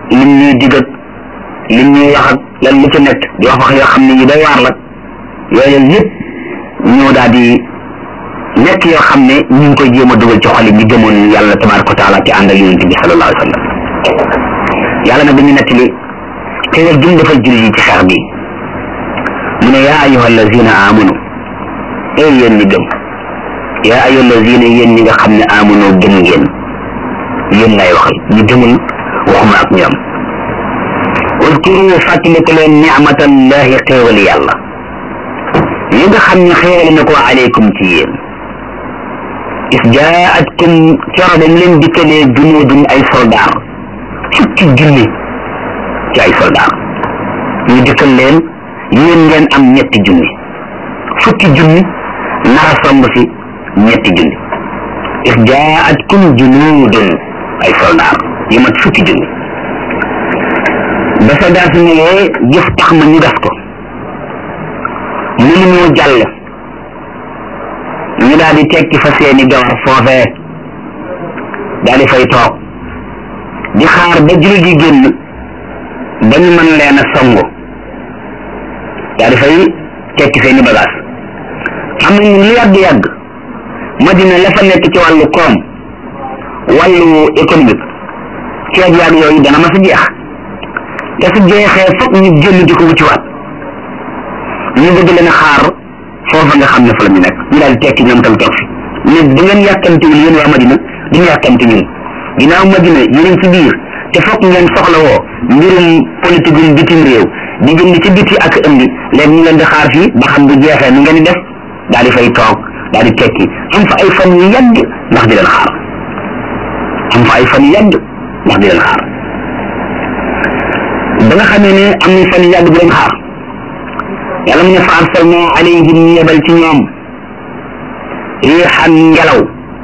lim ñuy digat lim ñuy wax ak lan lu ci nekk di wax wax yoo xam ne yu doy waar la yooyu yëpp ñoo daal di nekk yoo xam ne ñu ngi koy jéem a dugal ci xoli ñi gëmoon yàlla tabaraka wa taala ci ànd ak yonente bi sallallahu alayhi wa sallam yàlla nag dañu nettali xéewal jum defal jullit yi ci xeex bi mu ne yaa ayuha allazina amanu ey yéen ñi gëm yaa ayuha allazina yéen ñi nga xam ne amanu gëm ngeen yéen lay waxal ñu gëmul waxuma ak ñoom udkuru fàttaliku leen nicmatallahi xéewal yàlla yi nga xam ne xéewal na ko aleykum ci yéen is jaatkum coro dañ leen dikkalee junuudun ay soldaar fukki junni ci ay soldaar ñu dikkal leen yéen ngeen am ñetti junni fukki junni nara somb si ñetti junni is jaatkum junuudun ay soldaar yu mat fukki junni ba soldaar si ñëwee jëf tax ma ñu gas ko mënuñoo jàll ñu daal di tekki fa seeni gawar foofee daal di fay toog di xaar ba jullit yi génn ba ñu mën leen a songu daal di fay tekki seeni bagage xam nañ lu yàgg-yàgg Madina la fa nekk ci wàllu koom wàllu économique ceeb yàgg yooyu dana ma sa jeex te su jeexee foog ñu génn di ko wuciwaat ñu bëgg leen a xaar foofa nga xam ne fa la ñu nekk ñu daal di tekki ñoom tam toog fi ne bu ngeen yàkkamtiwul yéen waa Madina duñu yàkkamti ñun ginnaaw Madina yéen ci biir te foog ngeen soxla woo mbirum politique yu bitim réew di jënd ci biti ak indi léegi ñu leen di xaar fii ba xam bu jeexee nu ngeen di def daal di fay toog daal di tekki am fa ay fan yu yàgg ndax di leen xaar am fa ay fan yu yàgg ndax di leen xaar ba nga xamee ne am nañ fan yu yàgg di leen xaar yàlla mu ne fa arsalna alayhim yebal ci ñoom riixan ngelaw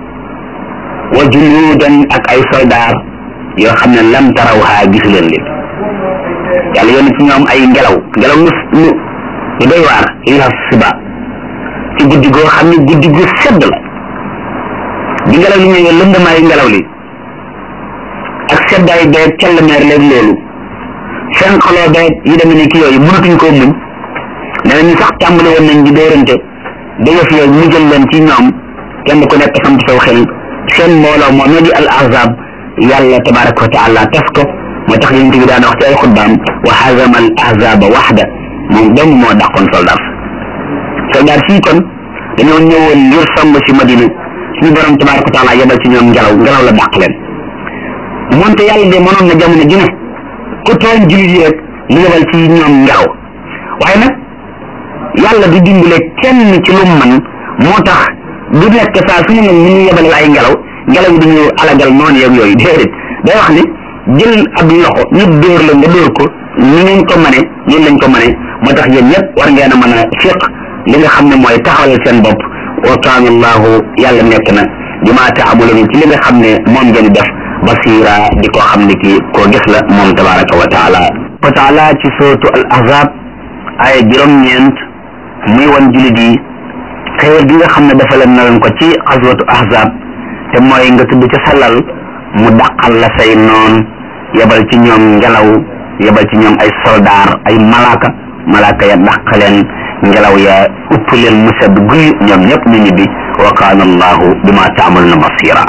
wa junuudan ak ay soldaar yoo xam ne lam taraw haa gisu leen leen yàlla yónni ci ñoom ay ngelaw ngelaw lu lu lu doy waar riixa siba ci guddi goo xam ne guddi gu sedd la bi ngelaw li ñëwee lëndamaayu ngelaw li ak seddaay beeg kellemeer leen loolu fenqaloo beeg yi demee ni ki yooyu mënatuñ koo muñ nee nañu sax tàmbali woon nañ di dóorante ba yëf yooyu mu jël leen ci ñoom kenn ku nekk samp saw xel seen mbooloo moo noo di al ahzab yàlla tabaraka wa taala tas ko moo tax yonent bi daan wax ci ay xutbaam wa hazama al ahzaba waxda moom dong moo dàqoon soldat soldat fii kon dañoo ñëwoon ngir somb si madina suñu borom tabaraka wa taala yebal ci ñoom ngelaw ngelaw la dàq leen moonte yàlla de mënoon na jamono ju ne ku tooñ jullit yi rek mu yebal ci ñoom ngelaw waaye nag yàlla du dimbale kenn ci lu man moo tax du nekk saa su ne nag ñu ñu yebal ay ngelaw ngelaw yi duñu alagal noonu yeeg yooyu déedéet day wax ne jël ab loxo ñu dóor la nga dóor ko ni ngeen ko mane ñun lañ ko mane moo tax yéen ñëpp war ngeen a mën a fiq li nga xam ne mooy taxawal seen bopp wa kaana allahu yàlla nekk na bi maa taamuluna ci li nga xam ne moom ngeen def basira di ko xam ne kii koo gis la moom tabaraka wa taala wa taala ci sootu al ahzab ay juróom-ñeent muy wan julit yi xéewal gi nga xam ne dafa leen naroon ko ci xaswatu ahzab te mooy nga tudd ca salal mu daqal la say noon yebal ci ñoom ngelaw yebal ci ñoom ay soldaar ay malaaka malaaka ya dàq leen ngelaw ya upp leen mu sedd guy ñoom ñëpp ñu ñibbi wa kaana allahu bima taamaluna basira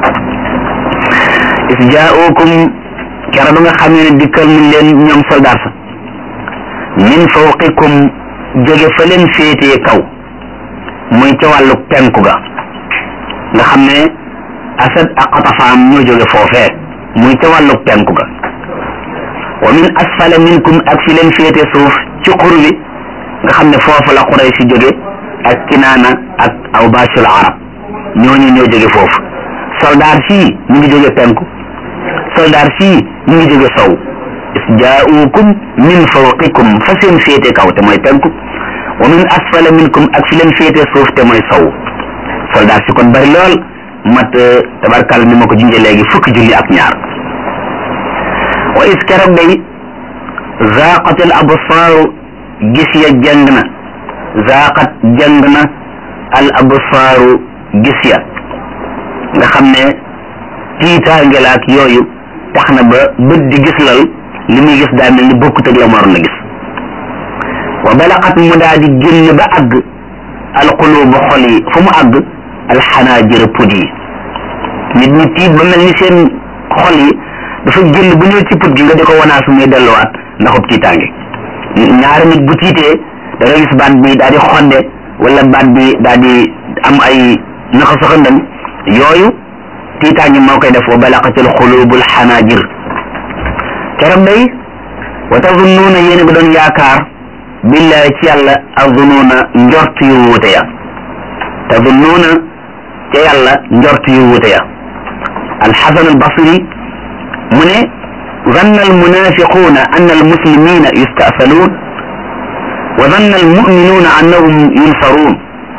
is jaaukum kera ba nga xam ne dikkal nañ leen ñoom soldaar sa min fawqikum jóge fa leen féetee kaw muy ca wàllu penku ga nga xam ne asad ak xatafaam ñoo jóge foofee muy ca wàllu penku ga wa min asfala minkum ak fi leen féete suuf ci xur wi nga xam ne foofu la xuray si jóge ak kinaana ak awbashul arab ñooñu ñoo jóge foofu soldaar fii ñu ngi jóge penku soldaar fii ñu ngi jóge sow is jaaukum min fawqikum fa seen féete kaw te mooy penku wa min asfala minkum ak fi leen féete suuf te mooy sow soldaar si kon bari lool mat tabarkal ni ma ko junjee léegi fukki julli ak ñaar wa is keroog day zaaqat al absaaru gis ya jàng na zaaqat jàng na al absaaru gis ya nga xam ne tiitaange la ak yooyu tax na ba bët di gis lal li muy gis daa mel ni bokkut ak la mu waroon a gis wa balaqat mu daa di génn ba àgg alqulubu xol yi fu mu àgg alxanaajir put yi nit ñi tiit ba mel ni seen xol yi dafa génn bu ñëw ci put gi nga di ko wanaasu muy delluwaat ndaxub tiitaange ñaari nit bu tiitee da nga gis baat bi daa di xonde wala baat bi daa di am ay naxa saxandam yooyu tiitaange moo koy def wa balaqatil xulubul xanaajir keroog day wa tazunnuuna yéen a ngi doon yaakaar billahi ci yàlla azunnuuna njort yu wuute ya tazunnuuna ca yàlla njort yu wuute ya alxasan albasri mu ne zanna almunafiquuna anna almuslimina yustasaluun wa zanna almuminuuna annahum yunsaruun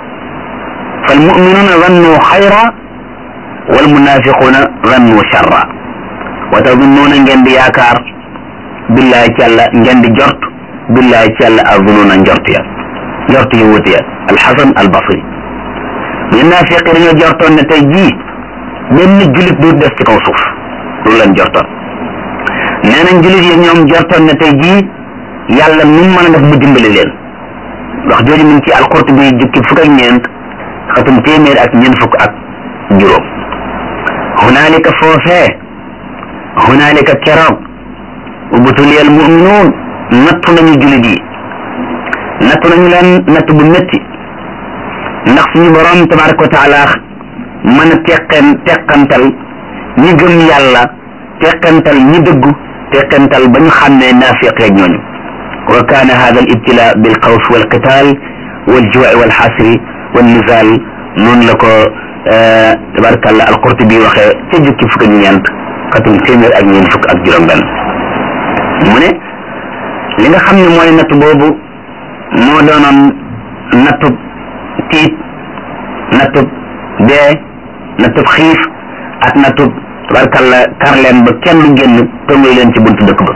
فالمؤمنون ظنوا خيرا والمنافقون ظنوا شرا وتظنون نجند ياكار بالله تعالى نجند جرت بالله تعالى الظنون جرت يا جرت يوت يا الحسن البصري النافق dañoo jortoon ne tey jii benn julit du des ci kaw suuf loolu lañ jortoon nee nañ julit yi ñoom jortoon ne tey jii yàlla nu mu mën a def mu dimbali leen wax jooju mu ngi ci alqurtubi jukki fukk ak ñeent xatum téeméer ak ñeent fukk ak juróom hunaalika foofee hunaalika keroog ubtuliyal muminuun nattu nañu julit yi nattu nañu leen natt bu métti ndax suñu borom tabaraka wa taala mën a teqen teqantal ñi gëm yàlla teqantal ñi dëggu teqantal ba ñu xàmmee naafiq ak ñooñu wa kaana hada al ibtila bil xawf wal qital wal juwaai wal xasri wal nizal noonu la ko tabarakallah al qurtubi waxee ca jukki fukk ak ñeent xatum téeméer ak ñeent fukk ak juróom benn mu ne li nga xam ne mooy natt boobu moo doonoon nattub tiit nattub dee nattub xiif ak nattub tabarkalla kar leen ba kenn du génn tongoy leen ci buntu dëkk ba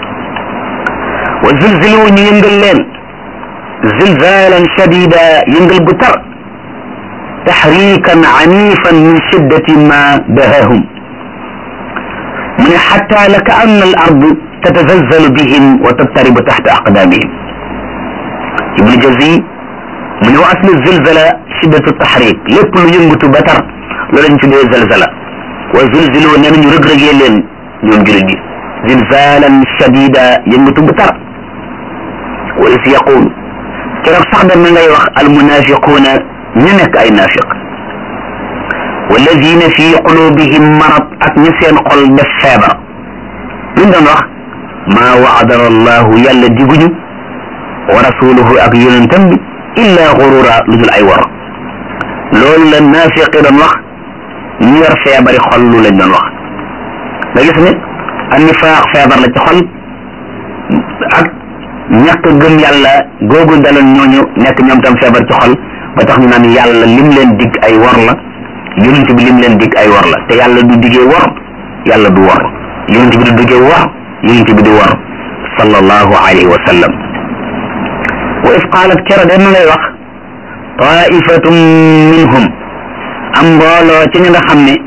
wa zilzilu ñu yëngal leen zilzalan shadida yëngal gu tar taxrikan anifan min shiddati ma dahahum mu ne xatta la ka anna al ardu tatazalzalu bihim wa tattaribu taxta aqdamihim ibnu jazi mu ne wa aslu zilzala shiddatu taxrik lépp lu yëngatu ba tar loolu lañ tuddee zalzala wa zulzilu nee nañu rëg-rëgee leen ñoom julit yi zilzalan shadida yëngatu bu tar wa is yaqul keroog sax da ma ngay wax almunafiquuna ñu nekk ay nafiq walladina fi qulubihim marad ak ñi seen xol def feebar luñ doon wax maa waadana allahu yàlla diguñu wa rasuluhu ak yonentam bi illa xurura lu dul ay wor loolu la naafiqi doon wax ñu yor feebari xol lu lañ doon wax nga gis ne annifaaq feebar la ci xol ak ñàkk gëm yàlla googu daloon ñooñu nekk ñoom tam feebar ci xol ba tax ñu naan yàlla lim leen dig ay wor la yonent bi lim leen dig ay wor la te yàlla du diggee wor yàlla du wor yonent bi du diggee wor yonent bi du wor sallallahu alayhi wa sallam wa if qaalat kera de ma lay wax taifatum minhum am mbooloo ci ñi nga xam ne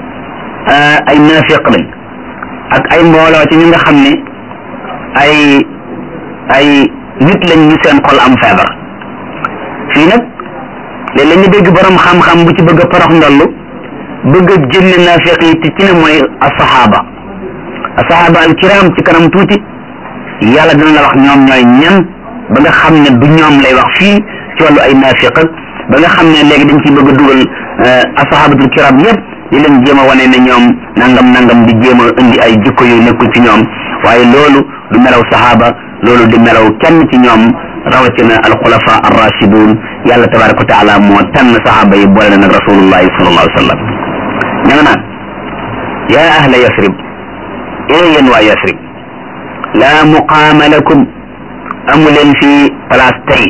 ay naafiq lañ ak ay mbooloo ci ñi nga xam ne ay ay nit lañ ñu seen xol am feebar fii nag léeg-léeg nga dégg borom xam-xam bu ci bëgg a parax ndollu bëgg a génne naafiq yi te ci ne mooy asahaba asahaba al kiram ci kanam tuuti yàlla dina la wax ñoom ñooy ñan ba nga xam ne du ñoom lay wax fii ci wàllu ay naafiq ba nga xam ne léegi dañ ciy bëgg a dugal asahabatul kiram yëpp di leen jéem a wane ne ñoom nangam nangam di jéem a indi ay jikko yu nekkul ci ñoom waaye loolu du melaw sahaba loolu di melaw kenn ci ñoom rawatina alxulafa arrachidun yàlla tabaraka wa taala moo tànn sahaba yi boole nag rasulullahi sallallahu alayhi wa sallam ña nga naan yaa ahla yasrib ee yéen waa yasrib laa muqaama lakum amu leen fii place tey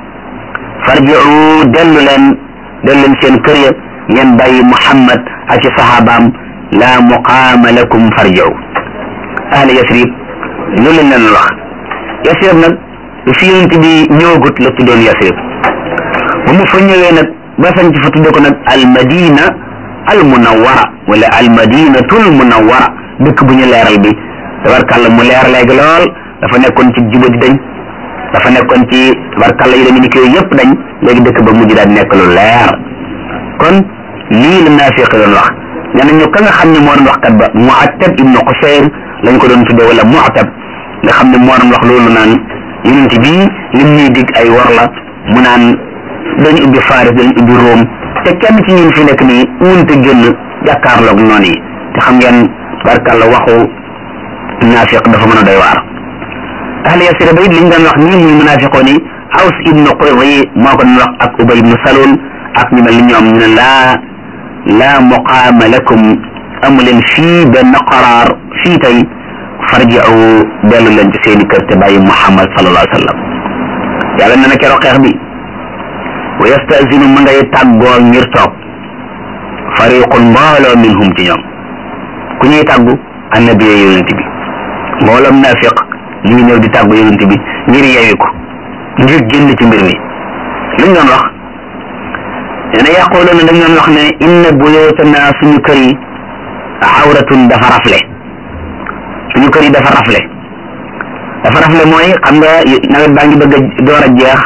farjiu dellu leen dellu leen seen kër ya ngeen bàyyi muhammad ak ci sahabaam laa muqaama lakum farjiu ahla yasrib loolu lañ leen wax yasrib nag fi yonent bi ñëwagut la tuddoon yasrib ba mu fa ñëwee nag ba sañ ci fa tudde ko nag al madina al munawwara wala al madinatul munawwara dëkk bu ñu leeral bi tabarkàlla mu leer léegi lool dafa nekkoon ci juba di dañ dafa nekkoon ci tabarkàlla yi dañu ni ko yëpp dañ léegi dëkk ba mujj daal nekk lu leer kon lii la naafiq doon wax nee nañu ka nga xam ne moo doon wax kat ba muattab ibnu qusayr lañ ko doon tuddee wala muattab nga xam ne moo doon wax loolu naan yonent bii lim ñuy dig ay wor la mu naan dañu ubbi Faris dañu ubbi Rome te kenn ci ñun fi nekk nii mënut a génn jàkkaarloog noonu yi te xam ngeen barkàlla waxu naafiq dafa mën a doy waar ahli yasira ba it liñ doon wax nii muy munaafiqoon yi Aws ibnu Qurdi moo ko doon wax ak Ubay ibnu Salul ak ñu mel ni ñoom ñu ne laa laa muqaama lakum amu leen fii benn qaraar fii tey farji'u dellu leen ci seeni kër te bàyyi Muhammad sallallahu alayhi wa sallam yàlla nee na keroog xeex bi wa yastazinu ma ngay tàggoo ngir toog fariqun mbooloo minhum ci ñoom ku ñuy tàggu annabi yonent bi mbooloom naafiq ñu ngi ñëw di tàggu yonent bi ngir yewi ko ngir génn ci mbir mi luñ doon wax nee na yaquluuna dañ doon wax ne inna buyutana suñu kër yi awratun dafa rafle suñu kër yi dafa rafle dafa rafle mooy xam nga nawet baa ngi bëgg a door a jeex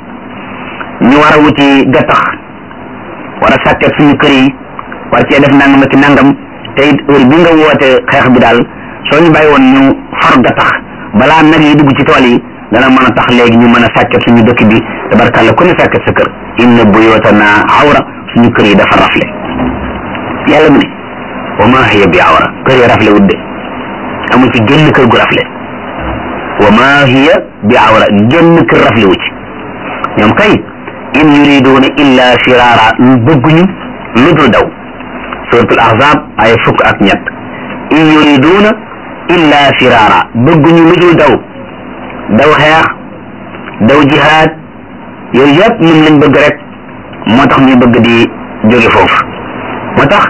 ñu war a wuti gattax war a sàkket suñu kër yi war cee def nangam ak nangam te it heure bi nga woote xeex bi daal soo ñu bàyyi woon ñu far gattax balaa nag yi dugg ci tool yi dana mën a tax léegi ñu mën a sàkket suñu dëkk bi tabarkàlla ku ne sàkket sa kër inna buyutana awra suñu kër yi dafa rafle yàlla mu ne wa ma hiya bi awra kër yi rafle wut de amul ci génn kër gu rafle wa ma hiya bi awra génn kër rafle wu ci ñoom kay in yuriduuna illa firaara bëgguñu lu dul daw suratul ahzab ay fukk ak ñett in yuriduuna illa firaara bëgguñu lu dul daw daw xeex daw jihaad yooyu yëpp moom lañ bëgg rek moo tax ñuy bëgg di jóge foofu moo tax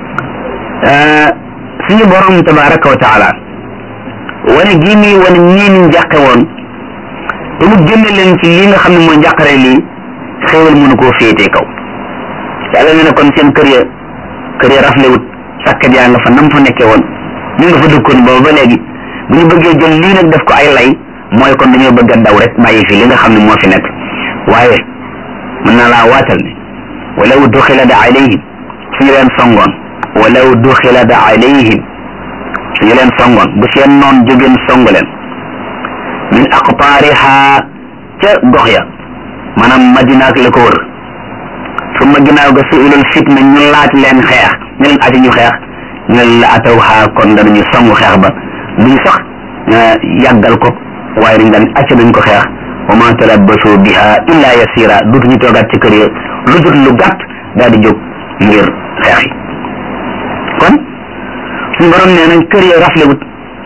suñu borom tabaraka wa taala wane gii nii wane ñii ni njàqe woon te mu génne leen ci li nga xam ne mooy njàqare lii xéewal mënu koo féetee kaw yàlla ne na kon seen kër ya kër ya raflewut sàkkat yaa nga fa nam fa nekkee woon ñu nga fa dëkkoon boobu ba léegi bu ñu bëggee jël lii nag def ko ay lay mooy kon dañoo bëgg a daw rek bàyyi fi li nga xam ne moo fi nekk waaye mën naa laa waatal ne walaw duxilada alayhim suñu leen songoon walaw duxilada alayhim suñu leen songoon bu seen noon jógeen song leen min aqtaariha ca gox ya maanaam madina ak la ko wër summa ginnaaw ga suulul fitna ñu laaj leen xeex ñu leen ati ñu xeex ñu leen la ataw xaa kon danañu songu xeex ba duñu sax yàggal ko waaye dañ daan acca nañ ko xeex wa ma talabbasu biha illa yasira duutuñu toogaat ci kër yi lu jot lu gàtt daal di jóg ngir xeex yi kon suñu borom nee nañ kër yi raflewut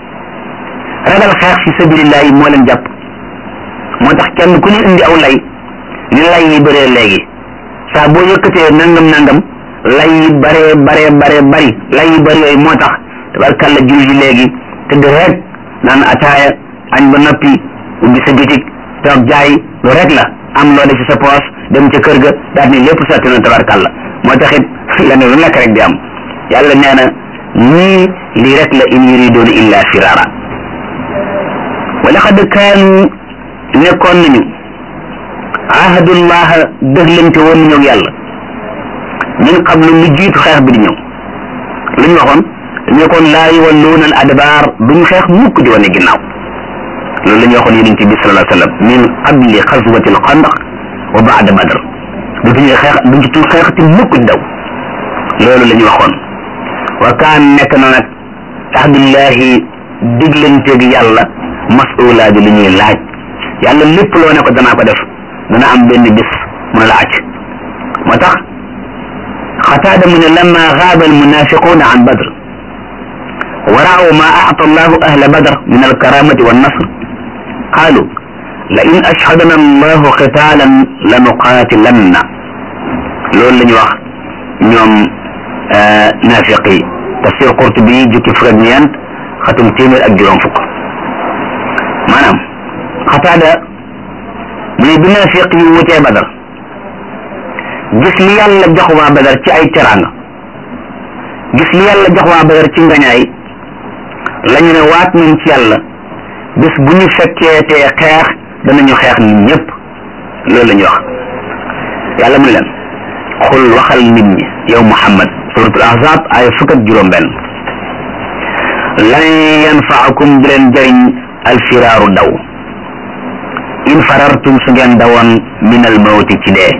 ragal xeex fi sabilillah yi moo leen jàpp moo tax kenn ku ñu indi aw lay ni lay yi bëree léegi saa boo yëkkatee nangam nangam lay yi baree baree baree bari lay yi bëri yooyu moo tax tabarkàlla jul yi léegi tëdd rek naan ataaya añ ba noppi ubbi sa bitig toog jaay lu rek la am loo def ci sa poos dem ca kër ga daal ni lépp sotti na tabarkàlla moo taxit leneen lu nekk rek di am yàlla nee na ñii lii rek la in yuriduuna illa firara wa laqad kaanu nekkoon nañu ahadullah dëxlante woon nañu ak yàlla min qablu lu jiitu xeex bi di ñëw lu ñu waxoon dañu kon laa yuwalluuna al adbaar duñu xeex mukk di wane ginnaaw loolu la ñu waxoon yonent bi sallallahu alayhi wa sallam min qabli xaswati al xandaq wa baada badr dutuñu xeex duñu tu xeexati mukk di daw loolu la ñu waxoon wa kaan nekk na nag ahdullahi diglanteeg yàlla mas'uulaa bi lu ñuy laaj yàlla lépp loo ne ko danaa ko def dana am benn bis mu la acc moo tax xataada mu ne lamma gaaba almunafiquuna an badr wa raaw ma aata allahu ahla badr min alkaramati wannasr qaalu la in ashhadana allahu qitaalan la nuqaatilanna loolu la ñu wax ñoom naafiq yi tafsir qurtubi jukki fukk ak ñeent xatum téeméer ak juróom fukk maanaam xataada mu ne bi naafiq yi wutee badar gis li yàlla jox waa badar ci ay teraanga gis li yàlla jox waa badar ci ngañaay la ñu ne waat nañ ci yàlla bis bu ñu fekkee te xeex danañu xeex nit ñëpp loolu la ñuy wax yàlla mu ne leen xul waxal nit ñi yow muhammad suratul ahzab ay fukk ak juróom benn lan yanfaakum du leen jëriñ alfiraaru daw in farartum su ngeen dawoon min al mawti ci dee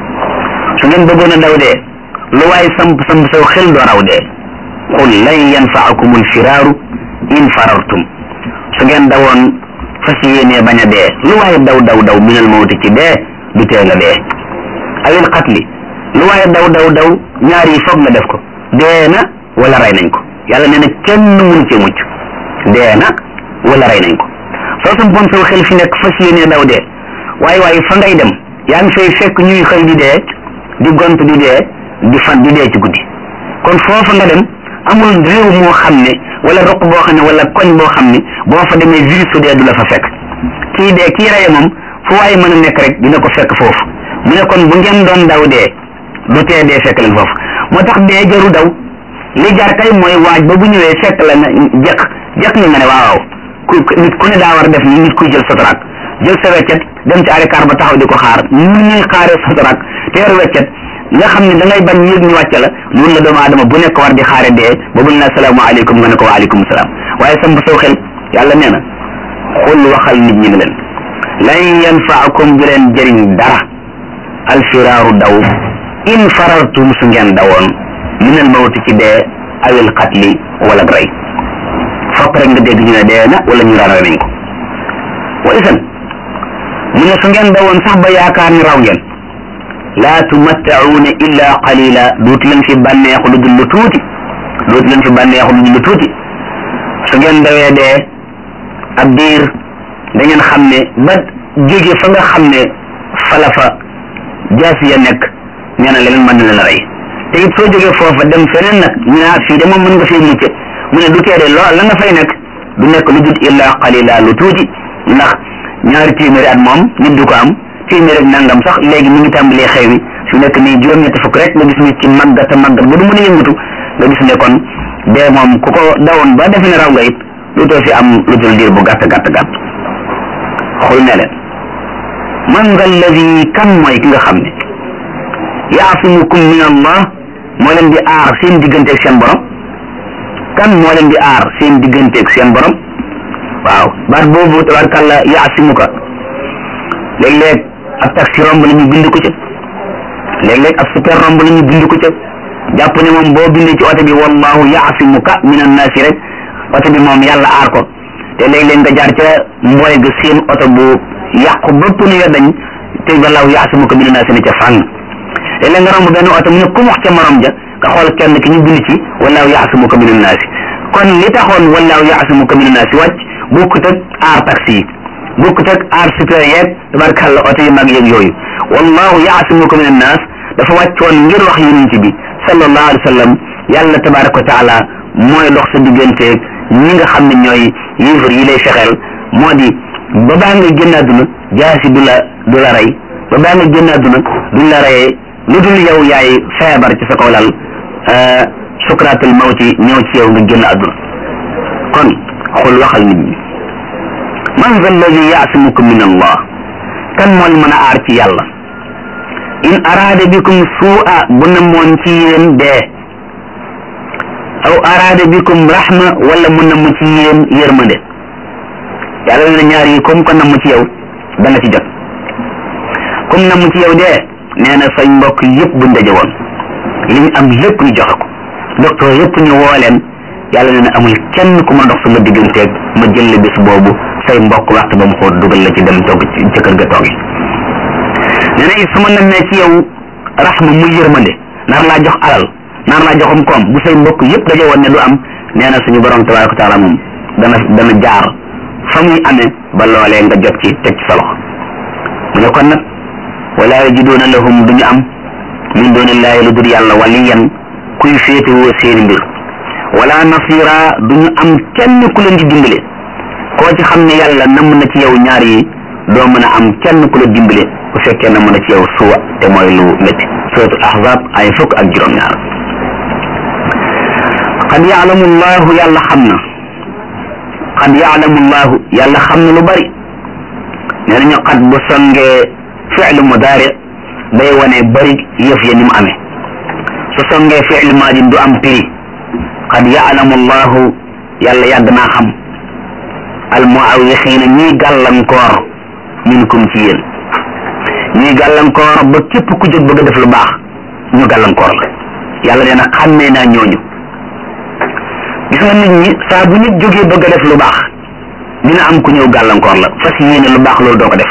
su ngeen bëggoon a daw dee lu waay samp samp saw xel doo raw dee qul lan yanfaakum alfiraaru in farartum su ngeen dawoon fas yéenee bañ a dee lu waay daw daw daw min al mawti ci dee du tee nga dee awil qatli lu waay daw daw daw ñaar yi foog nga def ko dee na wala rey nañ ko yàlla nee na kenn mënu cee mucc dee na wala rey nañ ko soo sampoon saw xel fi nekk fas yéenee daw dee waaye waaye fa ngay dem yaa ngi fay fekk ñuy xëy di dee di gont di dee di fan di dee ci guddi kon foofa nga dem amul réew moo xam ne wala roq boo xam ne wala koñ boo xam ne boo fa demee virus su dee du la fa fekk kii dee kii reye moom fu waaye mën a nekk rek dina ko fekk foofu mu ne kon bu ngeen doon daw dee du tee dee fekk leen foofu moo tax dee jaru daw li jar kay mooy waaj ba bu ñëwee fekk la nga jekk jekk nga nga ne waaw ku nit ku ne daa war a def ni nit kuy jël sotorak jël sa weccet dem ci arikaar ba taxaw di ko xaar ni ñuy xaaree sotorak te yor weccet nga xam ne da ngay bañ yëg ñu wàcce la noonu la doomu aadama bu nekk war di xaare dee ba buñ la salaamaaleykum nga ne ko waaleykum salaam waaye sam saw xel yàlla nee na xul waxal nit ñi ne leen lan yanfaakum du leen jëriñ dara alfiraaru daw in farartum su ngeen dawoon minal mawti ci dee awil xatli wala rey fopp rek nga dégg ñu ne dee na wala ñu rara nañ ko wa isan mu ne su ngeen dawoon sax ba yaakaar ni raw ngeen laa tumattauuna illa qalila dootu leen fi bànneexu lu dul lu tuuti dootu leen fi bànneexu lu dul lu tuuti su ngeen dawee dee ab diir da ngeen xam ne ba jóge fa nga xam ne fala fa jaasi ya nekk nee na leneen mën na leen a rey te it soo jógee foofa dem feneen nag ñu ne fii de moom mën nga fee mucc mu ne du teede loo la nga fay nekk du nekk lu dul illa qalila lu tuuti ndax ñaari téeméeri at moom nit du ko am téeméer ak nangam sax léegi mi ngi tàmbalee xew wi su nekk nii juróom-ñetti fukk rek nga gis ni ci màggat a màggat ba du mën a yëngatu nga gis ne kon dee moom ku ko dawoon ba defe ne raw nga it lu too fi am lu dul diir bu gàtt gàtt gàtt xul ne leen man nga alladi kan mooy ki nga xam ne yaasimukum min allah moo leen di aar seen digganteeg seen borom kan moo leen di aar seen digganteeg seen borom waaw baat boobu tabarkàlla yaasimuka léeg-léeg ab taxi romb la ñu bind ko ca léeg-léeg ab super romb la ñu bind ko ca jàpp ne moom boo bindee ci oto bi wallahu yaasimuka min annaasi rek oto bi moom yàlla aar ko te léeg-léeg nga jaar ca mbooy ga seen oto bu yàqu bëpp nu ya dañ te wallahu yaasimuka min annaasi ne ca fànn léeg-léeg nga romb benn oto mu ne ku wax ca morom ja nga xool kenn ki ñu bind ci wallahu yaasimuka min annaasi kon li taxoon wallahu yaasimuka min annaasi wàcc bokkut ak aar taxi yi bokkut ak aar super yeeg tabarkàlla oto yu mag yeeg yooyu wallahu yaasimuka min annaas dafa wàccoon ngir wax yonent bi sallallahu alayhi wa sallam yàlla tabaraka wa taala mooy dox sa digganteeg ñi nga xam ne ñooy yéefar yi lay fexeel moo di ba baa nga génn àdduna jaasi du la du la rey ba baa nga génn àdduna duñ la reyee lu dul yow yaay feebar ci sa kaw lal sukraatul mawti ñëw ci yow nga génn àdduna kon xul waxal nit ñi man za alladi yaasimuka min allah kan mooy mën a aar ci yàlla in araada bikum suu'a bu namoon ci yéen dee aw araada bikum rahma wala mu namm ci yéen yërmande yàlla na ñaar yi comme ko namm ci yow da nga ci jot comme namm ci yow dee nee na say mbokk yëpp bu ndaje woon li ñu am lépp ñu joxe ko docteur yëpp ñu woo leen yàlla nee na amul kenn ku ma dox sama digganteeg ma jël la bis boobu say mbokk waxtu ba mu xool dugal la ci dem toog ci kër ga toog nee na it su ma nammee ci yow raxma muy yërmande nar laa jox alal nar laa joxum koom bu say mbokk yëpp daje woon ne du am nee na suñu borom tabaraka taala moom dana dana jaar fa muy amee ba loolee nga jot ci teg ci sa loxo mu ne kon nag wala yajiduuna lahum duñu am min doonillaahi lu dul yàlla waliyan kuy féetewoo seeni mbir wala nasira duñu am kenn ku leen di dimbale koo ci xam ne yàlla namm na ci yow ñaar yi doo mën a am kenn ku la dimbale bu fekkee namm na ci yow suwa te mooy lu métti suratul ahzab ay fukk ak juróom-ñaar qad yaalamu llahu yàlla xam na qad yaalamu llahu yàlla xam na lu bari nee nañu qad bu songee fi'lu mudaari day wane bari yëf ya ni mu amee su songee fi'lu maadi du am prix qad yaalamu llahu yàlla yàgg naa xam al muawixiina ñiy gàllankoor minkum ci yéen ñuy gàllankoor ba képp ku jóg bëgg a def lu baax ñu gàllankoor la yàlla nee na xàmmee naa ñooñu gis nga nit ñi saa bu nit jógee bëgg a def lu baax dina am ku ñëw gàllankoor la fas yéene lu baax loolu doo ko def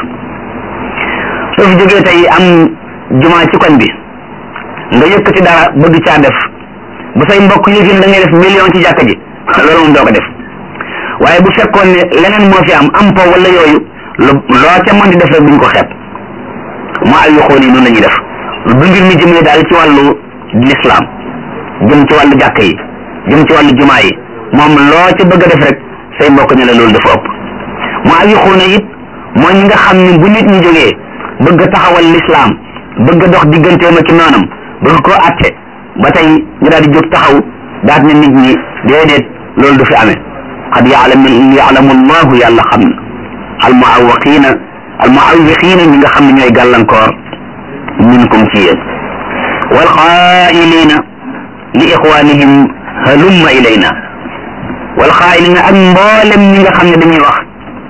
soo fi jógee tey am jumaa ci koñ bi nga yëkkati dara bëgg caa def bu say mbokk yëgin da ngay def million ci jàkka ji loolu moom doo ko def waaye bu fekkoon ne leneen moo fi am am po wala yooyu lu loo ca mën di def rek duñ ko xeeb mu ay yoxoon yi noonu la ñuy def bu mbir mi jëmee daal ci wàllu lislaam jëm ci wàllu jàkka yi jëm ci wàllu jumaa yi moom loo ca bëgg a def rek say mbokk ne la loolu dafa ëpp mu ay yoxoon it mooy ñi nga xam ne bu nit ñi jógee bëgg a taxawal lislaam bëgg a dox digganteem ak noonam bëgg koo atte ba tey ñu daal di jóg taxaw daat ne nit ñi déedéet loolu du fi amee qad yaalam yaalamu allahu yàlla xam na al muawaqiina al muawiqiina ñi nga xam ne ñooy gàllankoor minkum ci yéen wal xaailiina li ixwanihim halumma ilayna wal xaailiina ak mboolem ñi nga xam ne dañuy wax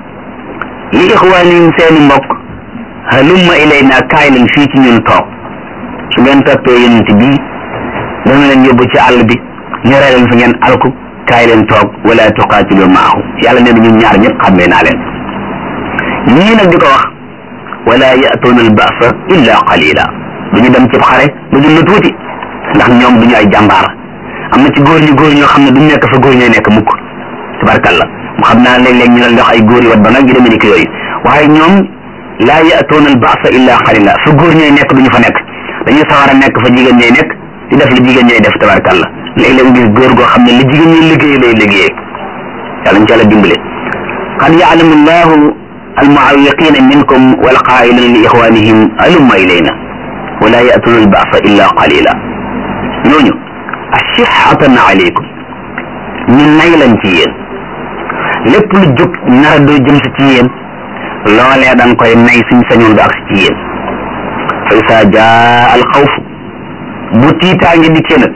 li ixwanihim seeni mbokk halumma ilayna kaay leen fii ci ñun toog su ngeen toppee yonent bi dana leen yóbbu ci àll bi ñu rey leen fi ngeen alku kaay leen toog wala tuqaatilu maahu yàlla nee na ñun ñaar ñëpp xàmmee naa leen ñii nag di ko wax wala yatuuna albasa illa qalila duñu dem ci xare lu dul lu tuuti ndax ñoom duñu ay jàmbaar am na ci góor ñu góor ñoo xam ne duñ nekk fa góor ñooy nekk mukk tabarkalla mu xam naa léeg-léeg ñu leen dox ay góor yi wat ba nag gi demee ni ki yooyu waaye ñoom laa yatuuna albasa illa qalila fa góor ñooy nekk duñu fa nekk dañuy sawar a nekk fa jigéen ñooy nekk di def li jigéen ñooy def tabarkalla léeg-léeg gis góor goo xam ne li jigéen ñi liggéey lay liggéey yàlla ñu ci yàlla dimbale qad yaalamu llahu almuawiqina minkum walqailina li ixwanihim alumma ilayna wala yatuna albasa illa qalila ñooñu ashihatan alaykum ñu nay lañ ci yéen lépp lu jóg nara doo jëm si ci yéen loolee da nga koy nay suñ sañoon du agsi ci yéen fa isa jaa alxawfu bu tiitaange dikkee nag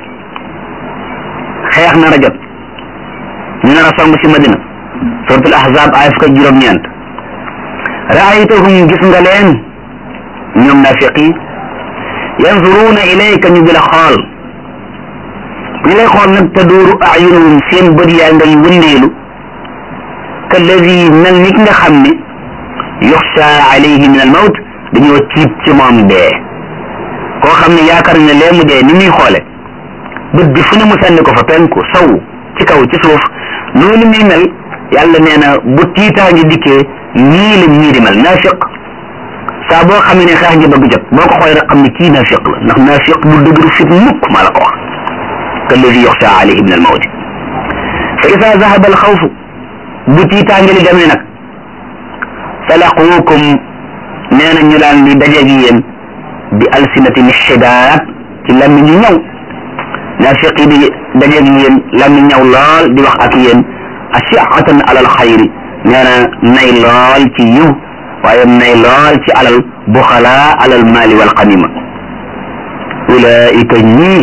xeex nar a jot ñu nar a song si madina suratul ahzab aaya fukk ak juróom-ñeent raaytahum gis nga leen ñoom nafiq yi yanzuruuna ilayka ñu di la xool bu ñu lay xool nag taduuru ayunuhum seen bët yaa ngay wëndeelu kalladi mel ni ki nga xam ne yuxsha alayhi min al mawt dañoo tiit ci moom dee koo xam ne yaakaar ne lee mu dee ni muy xoole bët bi fu ne mu sànni ko fa penku sow ci kaw ci suuf noonu muy mel yàlla nee na bu tiitaange dikkee nii la ñii di mel naafiq saa boo xam ne xeex ngi bëgg jot boo ko xoolee rek xam ne kii naafiq la ndax naafiq bu dëgëru fit mukk maa la ko wax kalladi yoxsha alayhi min al mawti fa ida zahaba al xawfu bu tiitaange li demee nag salaquukum nee na ñu daan di dajeeg yéen bi alsinatin xidaat ci lammi ñu ñëw naafiq yi di dajeeg yéen lammi ñëw lool di wax ak yéen ashiatan alal xayri nee na nay lool ci yiw waaye nay lool ci alal buxalaa alal maali wal xanima ulaika ñii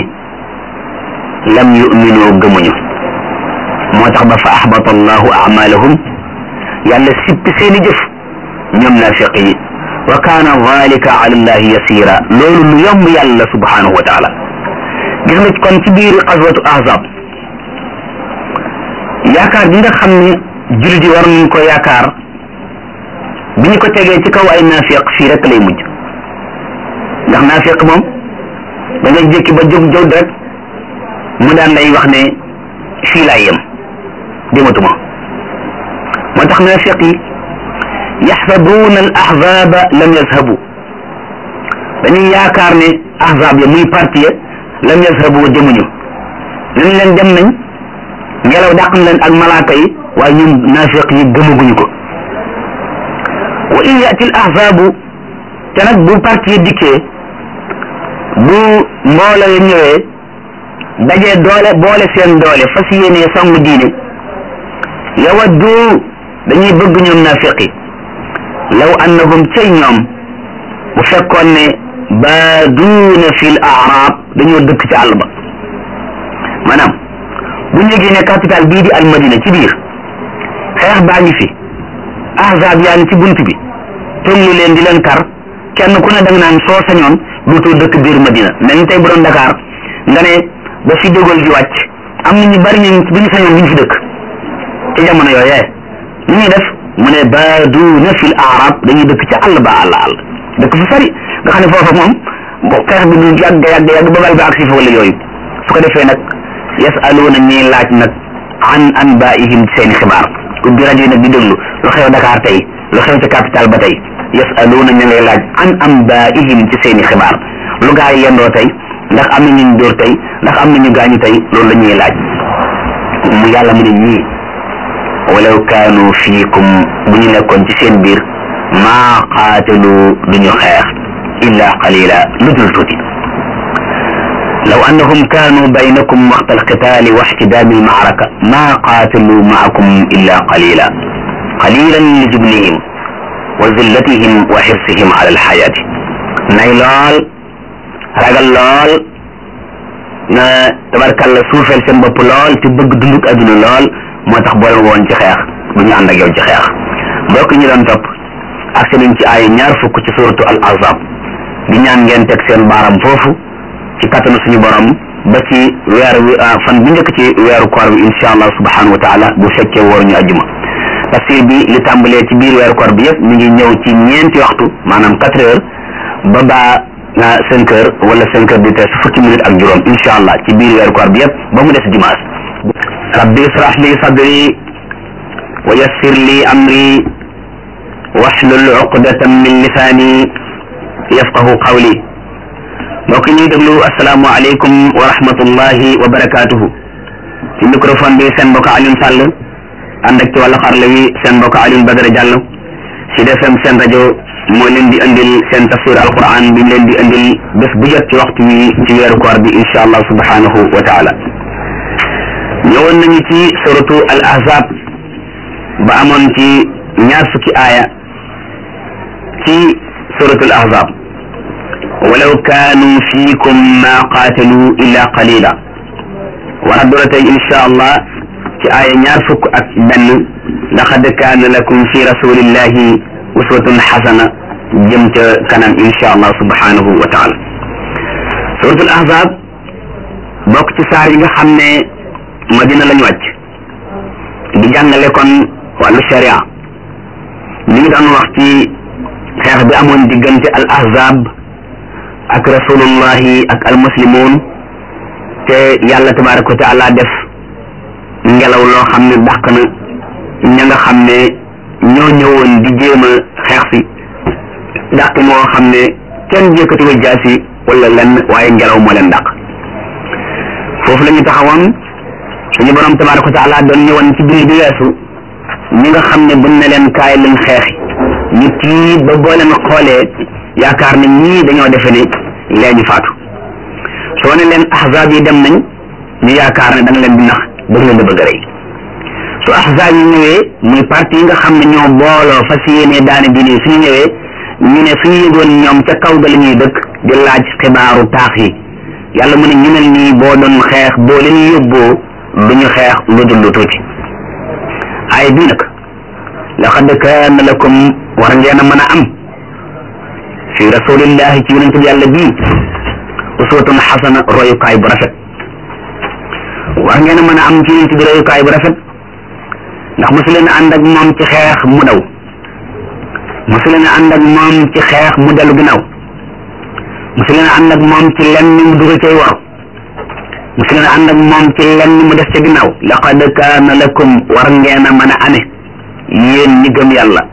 lam yuminu gëmuñu moo tax ba fa axbata allahu amalahum yàlla sippi seeni jëf ñoom naafiq yi wa kaana dalika ala allahi yasira loolu lu yomb yàlla subhanahu wa taala gis nga kon ci biir xaswatu ahzab yaakaar bi nga xam ne jullit yi war nañ ko yaakaar bi ñu ko tegee ci kaw ay naafiq fii rek lay mujj ndax naafiq moom da nga jékki ba jóg jóg rek mu daan lay wax ne fii laay yem dematuma moo tax naafiq yi yaxsabuuna al ahzaba lam yazhabu dañuy yaakaar ne ahzab ya muy parti ya lam yazhabu demuñu nañ leen dem nañ ngelaw dàq na leen ak malaaka yi waaye ñun naafiq yi gëmaguñu ko wa in yati al ahzabu te nag bu parti yi dikkee bu mbooloo ya ñëwee dajee doole boole seen doole fas yéenee song diine yawaddu dañuy bëgg ñoom naafiqi law annahum cay ñoom bu fekkoon ne baaduuna fil arab dañoo dëkk ci àll ba maanaam bu ñu yëgee ne capital bii di almadina ci biir xeex baa ngi fi ahzab yaa ngi ci bunt bi tollu leen di leen kar kenn ku ne da nga naan soo sañoon duutoo dëkk biir madina mel ni tey bu doon Dakar nga ne ba fi dogal di wàcc am na ñu bari ñu bu ñu sañoon duñ fi dëkk ci jamono yooyee ñu ñuy def mu ne baaduuna fil arab dañuy dëkk ci àll ba àll àll dëkk fu sori nga xam ne foofa moom bo xeex bi du yàgg yàgg yàgg ba bal ba ak si fa wala yooyu su ko defee nag yasaluuna ñuy laaj nag an anbaihim seeni xibaar ubbi rajo yi nag di déglu lu xew Dakar tey lu xew ci capital ba tey yasaluuna ñu ngay laaj an anbaihim ci seeni xibaar lu gaa yi yendoo tey ndax am na ñu dóor tey ndax am na ñu gaañu tey loolu la ñuy laaj mu yàlla mu ne ñii walaw kaanu fiikum bu ñu nekkoon ci seen biir maa qaatalu duñu xeex illa qalila lu dul tuuti law annahum kaanu baynakum waxta alqitaali wa ixtidaami almaaraka maa qaatalu maakum illa qalila qalilan li jubnihim wa zillatihim wa xirsihim ala alxayaati nay lool ragal lool na tabarkalla suufeel seen bopp lool te bëgg dunduk adduna lool moo tax boole woon ci xeex bu ñu ànd ak yow ci xeex mbokk ñi doon topp ak nañ ci ay ñaar fukk ci suratu al azab di ñaan ngeen teg seen baaram foofu ci kattanu suñu borom ba ci weer wi fan bu njëkk ci weeru koor bi insha allah subhanahu wa taala bu fekkee wóor ñu ajjuma tafsir bi li tàmbalee ci biir weeru koor bi yëpp mi ngi ñëw ci ñeenti waxtu maanaam quatre heures ba baa cinq heures wala cinq heures di tes fukki minutes ak juróom insha allah ci biir weeru koor bi yëpp ba mu des dimanche rabbi israh li sadri wa yassir li amri wahlul uqdatan min lisaani yafqahu qawli mbokk ñuy déglu asalaamu aleykum wa rahmatullahi wa barakatuhu ci microphone bi seen mbokk Alioune Sall ànd ak ci wàllu xarala wi seen mbokk Alioune Badara Diallo Sud FM seen rajo moo leen di andil seen tafsir alquran bi ñu leen di andil bés bu jot ci waxtu wi ci weeru koor bi insha allah subhanahu wa taala ñëwoon nañu ci suratu al ahzab ba amoon ci ñaar fukki aaya ci suratu al ahzab walaw kaanu fiikum ma qaatalu illa qalila war a doora tey insha allah ci aaya ñaar fukk ak benn laqad kaana lakum fi rasulillahi uswatun xasana jëm ca kanam insha allah subhanahu wa taala suratul ahzab bokk ci saar yi nga xam ne madina lañu wàcc di jàngale kon wàllu sharia ñu ngi doon wax ci xeex bi amoon diggante al ahzab ak rasulullahi ak al muslimun te yàlla tabaraka wa taala def ngelaw loo xam ne dàq na ña nga xam ne ñoo ñëwoon di jéem a xeex si dàq moo xam ne kenn yëkkati wa jaasi wala lenn waaye ngelaw moo leen dàq foofu la ñu taxawoon suñu borom tabaraka wa taala doon ñëwoon ci bind bi weesu ñi nga xam ne buñ ne leen kaay lañ xeexi ñu tiit ba boo leen xoolee yaakaar ne ñii dañoo defe ne lee ñu faatu soo ne leen ahzaab yi dem nañ ñu yaakaar ne da nga leen di nax bëgg leen da bëgg a rey su ahzaab yi ñëwee muy parti yi nga xam ne ñoo booloo fas yéenee daane diine suñu ñëwee ñu ne suñu yëgoon ñoom ca kaw ga la ñuy dëkk di laaj xibaaru taax yi yàlla mu ne ñu mel nii boo doon xeex boo leen yóbboo duñu xeex lu dul lu tuuti ay bii nag laqad kaana lakum war ngeen a mën a am fi rasulillahi ci yonente bi yàlla bii uswatun xasana royukaay bu rafet war ngeen a mën a am ci yonente bi royukaay bu rafet ndax mosu leen ànd ak moom ci xeex mu daw mosu leen ànd ak moom ci xeex mu dellu ginnaaw mosu leen ànd ak moom ci lenn mu dugg cay war mosu leen ànd ak moom ci lenn mu def ca ginnaaw laqad kaana lakum war ngeen a mën a ame yéen ñi gëm yàlla